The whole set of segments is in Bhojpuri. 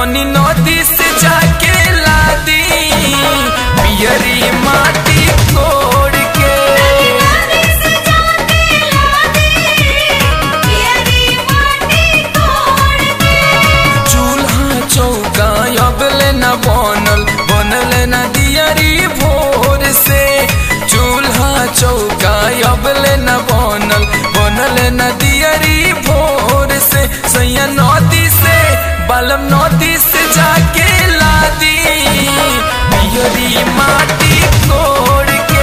तनी नदी से जाके लादी पियरी माटी कोड़ के चूल्हा चौका अबले न बनल बनल न दियरी भोर से चूल्हा चौका अबले न बनल बनल न दियरी भोर से सैया नदी से बालम नदी से जाके लादी पियरी माटी कोड़ के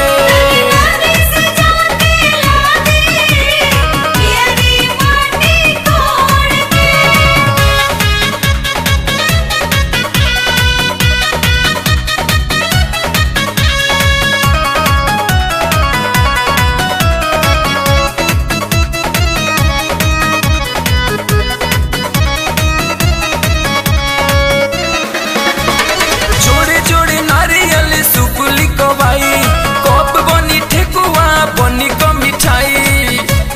जोड़े जोड़े नारियल सुपुली कबाई कप बनी ठेकुआ बनी को मिठाई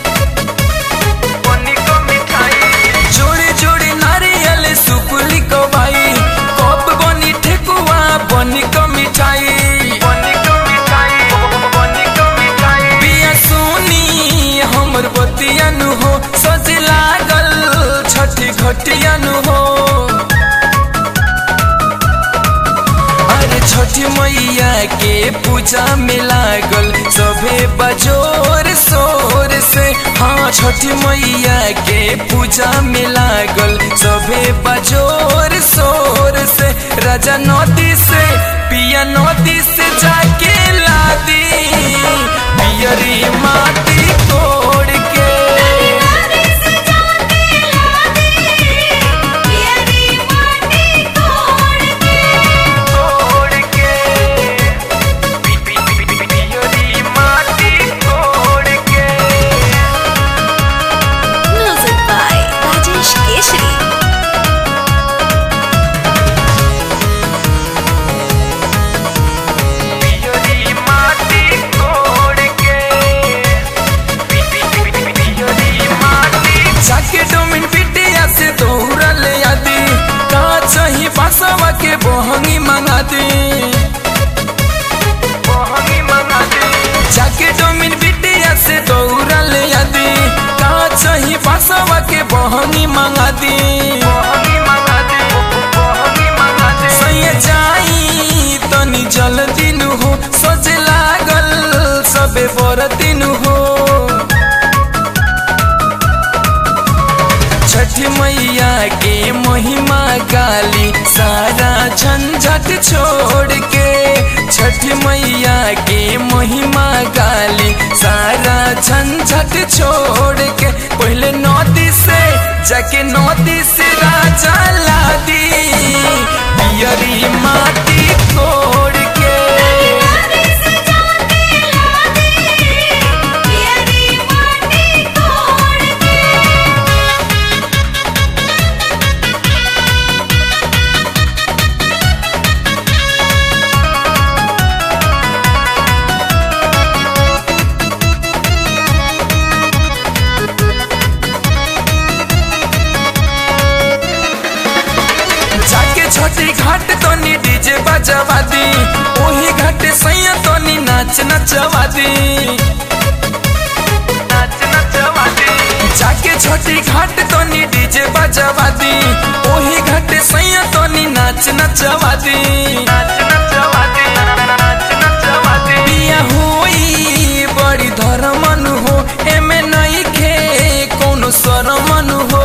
बनी को मिठाई जोड़े जोड़े नारियल सुपुली कबाई कप बनी ठेकुआ बनी को मिठाई बनी को मिठाई बनी को मिठाई बिया सुनी हमर बतियानु हो सज लागल छठी घटियानु हो अरे छठी मैया के पूजा में लागल सभे बजोर शोर से हाँ छठी मैया के पूजा में लागल सभे बजोर शोर से राजा नदी से पिया नदी से जाके लादी पियरी माटी तोड़ के तोड़ के पी- पी- पी- पी- पियरी माटी तोड़ के Music by Rajesh Keshri. पियरी माटी तोड़ के पी- पी- पी- पी- पियरी माटी जाके डोमिन पिटिया से दौड़ल यादी का चाही बासवा के बहंगी मंगा दी बहंगी मंगा दी जाके डोमिन पिटिया से दौड़ल यादी का चाही बासवा के बहंगी मंगा दी बहंगी मंगा दी बहंगी मंगा दी सैया जाई तनी जल्दी नु हो सोच लागल सबे बरतिनु हो छठी मैया के महिमा गाली सारा झंझट छोड़ के छठी मैया के महिमा गाली सारा झंझट छोड़ के पहले नदी से जाके नदी से राजा लादी पियरी माटी तोड़ के जाके छोटी घाट तोनी डीजे बजवा दी ओही घाट सैया तोनी नाच नचवा दी नाच नचवा दी जाके छोटी घाट तोनी डीजे बजवा दी ओही घाट सैया तोनी नाच नचवा दी नाच नचवा दी नाच नचवा दी बिया होई बड़ी धर्मन हो एमे नहीं खे कोनो शरमन हो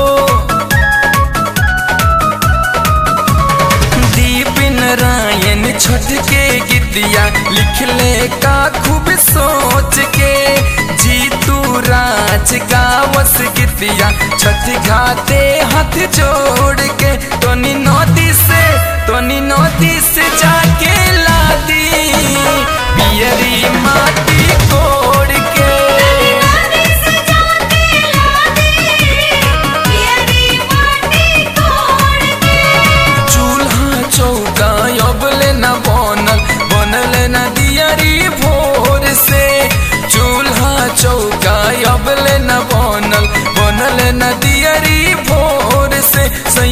दीप नारायण छठ के गीतिया लिखले का खूब सोच के जीतू राज गावस गीतिया छठ घाते हाथ जोड़ के तोनी नदी से तोनी नदी से जाके लादी पियरी माटी कोड़ के चूल्हा चौका अबले न बनल बनल न दियरी भोर से चूल्हा चौका अबले न बनल बनल न दियरी भोर से सैया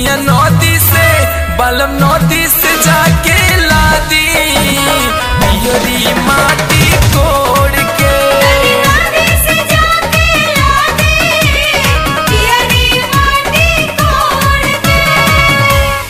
बालम नदी से जाके